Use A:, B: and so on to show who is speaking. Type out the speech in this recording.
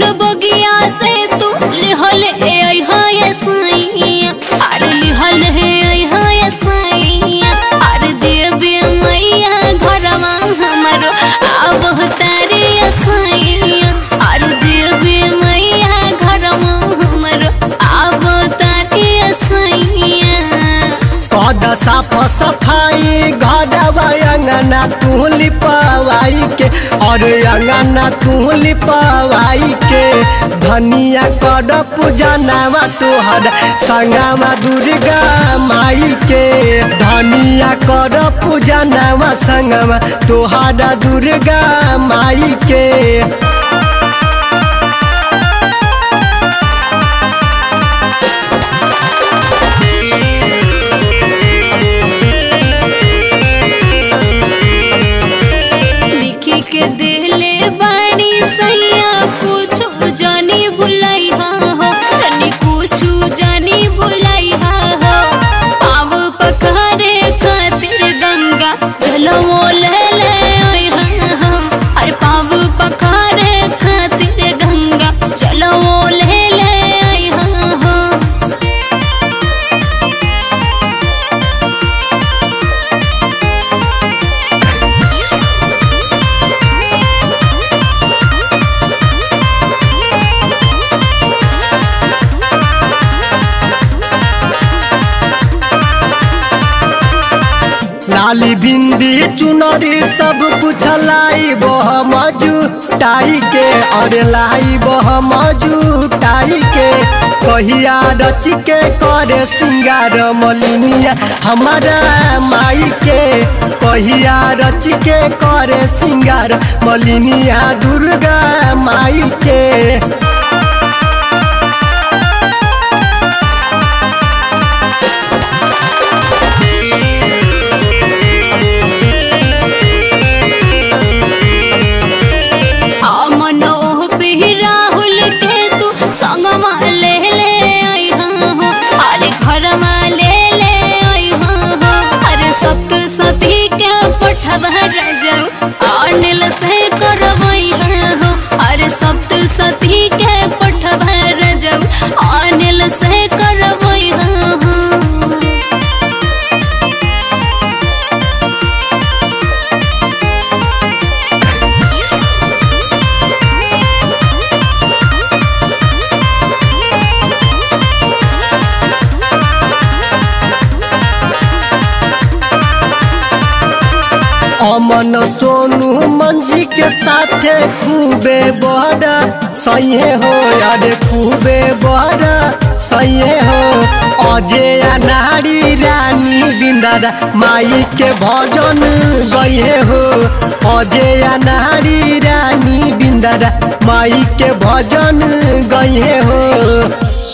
A: बगिया से तू लिहल ए आई हाय सैया अरे लिहल हे आई हाय सैया अरे देवी मैया घरवा हमरो आब तारे सैया अरे देवी मैया घरवा हमरो आब तारे सैया
B: कद साफ सफाई घर अंगना तू लिपवाई के और अंगना तू लिपवाई के धनिया कर पूजनावा तोहर संगमा दुर्गा माई के धनिया कर पूजनावा संगमा तोहर दुर्गा माई के
A: लिखी के दिले बाणी सैया कुछ जानी भुलाई हा हो तनी कुछ जानी भुलाई हा हो पाव पखारे खातिर गंगा चलो ले ले ओय हा हो अरे पाव पखारे खातिर गंगा चलो ले ले ओय हा हो
B: लाली बिंदी चुनरी सब कुछ लाई बह मजू टाई के और लाई बह मजू टाई के कहिया रच के करे सिंगार मलिनिया हमारा माई के कहिया रच के करे सिंगार मलिनिया दुर्गा माई के
A: मनोह पे राहुल के तू संगमा ले ले आई हो अरे घरमा ले ले आई हो अरे सप्त सती के पठवा रजऊ अनिल से करवई हो अरे सप्त सती के पठवा रजऊ अनिल से करवई हो
B: अमन सोनू मंजी के साथे खूबे बड़ा सही हो अरे खूबे बड़ा सही हो अजय नारी रानी बिंदारा माई के भजन गए हो अजय नारी रानी बिंदारा माई के भजन गए हो